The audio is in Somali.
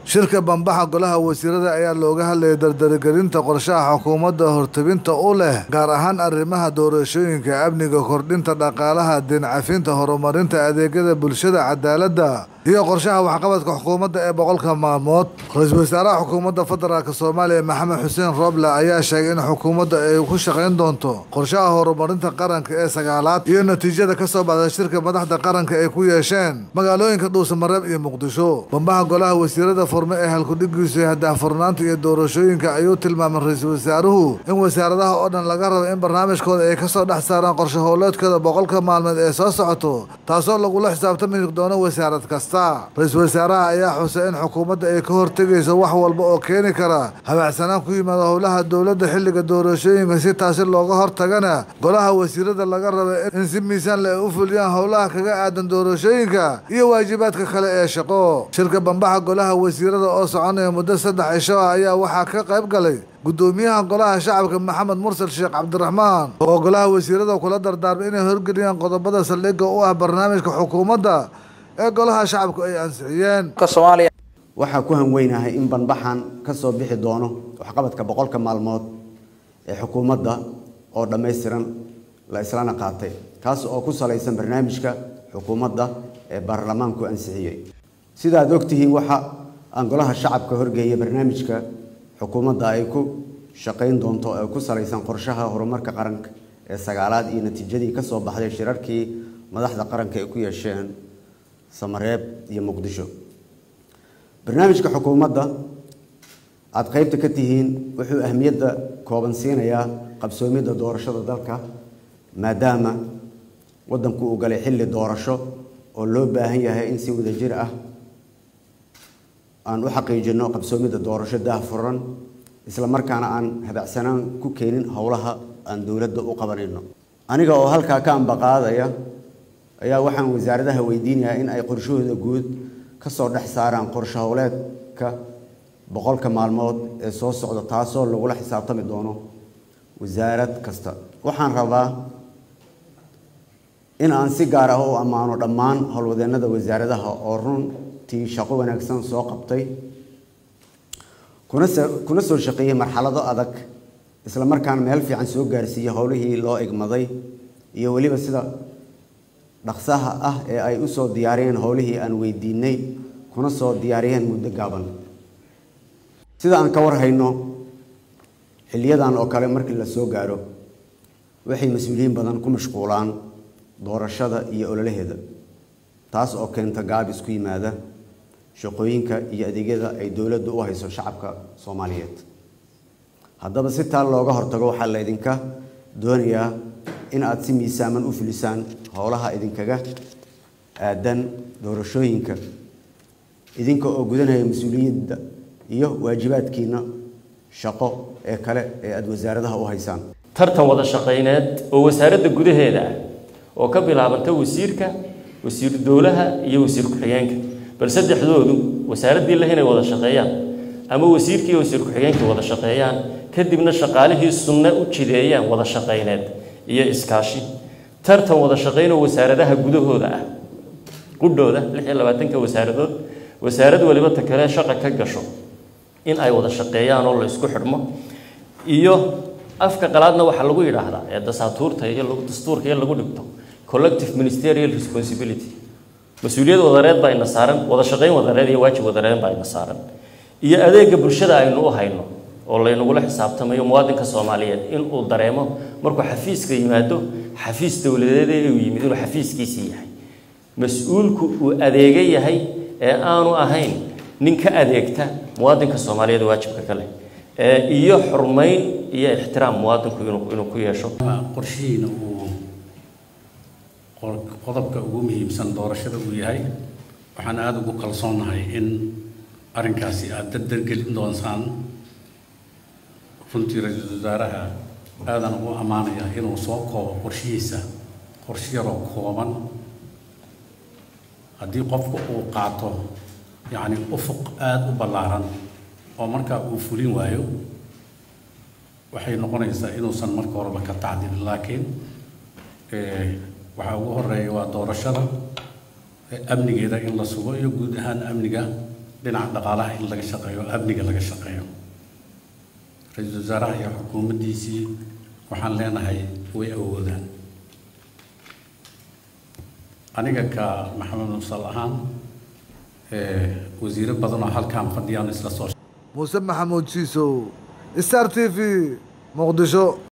shirka bambaxa golaha wasiirada ayaa looga hadlayay dardaragelinta qorshaha xukuumadda hortabinta u leh gaar ahaan arrimaha doorashooyinka amniga kordhinta dhaqaalaha deencafinta horumarinta adeegyada bulshada cadaaladda iyo qorshaha waxqabadka xukuumadda ee boqolka maalmood ra-iisul wasaaraha xukuumadda federaalk soomaaliya maxamed xuseen rooble ayaa sheegay in xukuumadda ay ku shaqayn doonto qorshaha horumarinta qaranka ee sagaalaad iyo natiijada ka soo baxda shirka madaxda qaranka ay ku yeesheen magaalooyinka dhuusamareeb iyo muqdisho bambaha golaha wasiirada furme ee halkudhigiisu hadaahfurnaanta iyo doorashooyinka ayuu tilmaamay ra-iisul wasaaruhu in wasaaradaha oo dhan laga rabo in barnaamijkooda ay kasoo dhex saaraan qorshe howleedkooda boqolka maalmeed ee soo socoto taasoo lagula xisaabtami doono wasaarad kasta ra-iisul wasaaraha ayaa xusay in xukuumadda ay ka hortegayso wax walba oo keeni kara habacsanaan ku yimaada howlaha dowladda xilliga doorashooyinka si taasi looga hortagana golaha wasiirada laga raba in si miisaan le ay u fuliyaan howlaha kaga aadan doorashooyinka iyo waajibaadka kale ee shaqo shirka bambaxa golaha wasiirada oo soconaya muddo saddex cisho ah ayaa waxaa ka qayb galay gudoomiyaha golaha shacabka maxamed mursal sheekh cabdiraxmaan oo golaha wasiirada kula dardaarmay inay horgeliyaan qodobada saldhigga u ah barnaamijka xukuumadda ee golaha shacabku ay ansixiyeen waxaa ku hanweynahay in banbaxan ka soo bixi doono waxqabadka boqolka maalmood ee xukuumadda oo dhammaystiran la islana qaatay kaas oo ku salaysan barnaamijka xukuumadda ee baarlamaanku ansixiyey sidaad ogtihiin waxa aan golaha shacabka horgeeyay barnaamijka xukuumadda ay ku shaqayn doonto ee ku salaysan qorshaha horumarka qaranka ee sagaalaad iyo natiijadii ka soo baxday shirarkii madaxda qaranka ay ku yeesheen samareeb iyo muqdisho barnaamijka xukuumadda aada qaybta ka tihiin wuxuu ahmiyadda kooban siinayaa qabsoomidda doorashada dalka maadaama waddanku uu galay xilli doorasho oo loo baahan yahay in si wadajir ah aan u xaqiijino qabsoomidda doorasho daahfuran isla markaana aan habacsanaan ku keenin howlaha aan dowladda u qabanayno aniga oo halkaa ka ambaqaadaya ayaa waxaan wasaaradaha weydiinayaa in ay qorshahooda guud ka soo dhex saaraan qorshe howleedka boqolka maalmood ee soo socda taasoo lagula xisaabtami doono wasaarad kasta waxaan rabaa in aan si gaar ah u ammaano dhammaan howlwadeennada wasaaradaha oo runtii shaqo wanaagsan soo qabtay kuna soo shaqeeyey marxalado adag isla markaana meel fiican soo gaarsiiyey howlihii loo igmaday iyo weliba sida dhaqsaha ah ee ay u soo diyaariyeen howlihii aan weydiinay kuna soo diyaariyeen muddo gaaban sida aan ka warhayno xiliyadan oo kale markii la soo gaaro waxay mas-uuliyiin badan ku mashquulaan doorashada iyo ololaheeda taas oo keenta gaab isku yimaada shaqooyinka iyo adeegyada ay dowladdu u hayso shacabka soomaaliyeed haddaba si taa looga hortago waxaa laydinka doonayaa in aada si miisaaman u fulisaan howlaha idinkaga aadan doorashooyinka idinka oo gudanaya mas-uuliyadda iyo waajibaadkiina shaqo ee kale ee aada wasaaradaha u haysaan tartan wada shaqayneed oo wasaaradda gudaheeda ah oo ka bilaabanta wasiirka wasiiru dowlaha iyo wasiir ku-xigeenka bal saddexdoodu wasaaraddii leh inay wada shaqeeyaan ama wasiirkii iyo wasiir ku-xigeenkii wada shaqeeyaan kadibna shaqaalihii sunne u jideeyaan wada shaqayneed iyo iskaashi tartan wada shaqayn oo wasaaradaha gudahooda ah qudhooda lix iyo labaatanka wasaaradood wasaarad waliba ta kale shaqa ka gasho in ay wada shaqeeyaan oo la isku xidhmo iyo afka qalaadna waxaa lagu yidhaahdaa ee dasaatuurta iyo dastuurka iyo lagu dhigto collective ministerial responsibility mas-uuliyad wadareed baa ina saaran wada shaqayn wadareed iyo waajib wadareed baa ina saaran iyo adeega bulshada aynu u hayno oo laynagula xisaabtamayo muwaadinka soomaaliyeed inuu dareemo markuu xafiiska yimaado xafiis dowladeed ee uu yimid inuu xafiiskiisii yahay mas-uulku uu adeega yahay ee aanu ahayn nin ka adeegta muwaadinka soomaaliyeed waajibka kale iyo xurmayn iyo ixtiraam muwaadinku inuu ku yeesho qorshihiina uu qodobka ugu muhiimsan doorashada uu yahay waxaan aada ugu kalsoonahay in arrinkaasi aada dardargelin doonsaan runtii ra-iisul wasaaraha aadan ugu ammaanaya inuu soo koobo qorshihiisa qorshe yaroo kooban haddii qofku uu qaato yacni ufuq aada u ballaaran oo markaa uu fulin waayo waxay noqonaysaa inuusan marka horeba ka tacdilin laakiin waxaa ugu horeeya waa doorashada amnigeeda in la sugo iyo guud ahaan amniga dhinaca dhaqaalaha in laga shaqeeyo amniga laga shaqeeyo ra-iisul wasaaraha iyo xukuumaddiisii waxaan leenahay way awoodaan aniga ka maxamed musal ahaan wasiiro badan oo halkaan fadhiyaan isla soo muuse maxamuud jiisow star t v muqdisho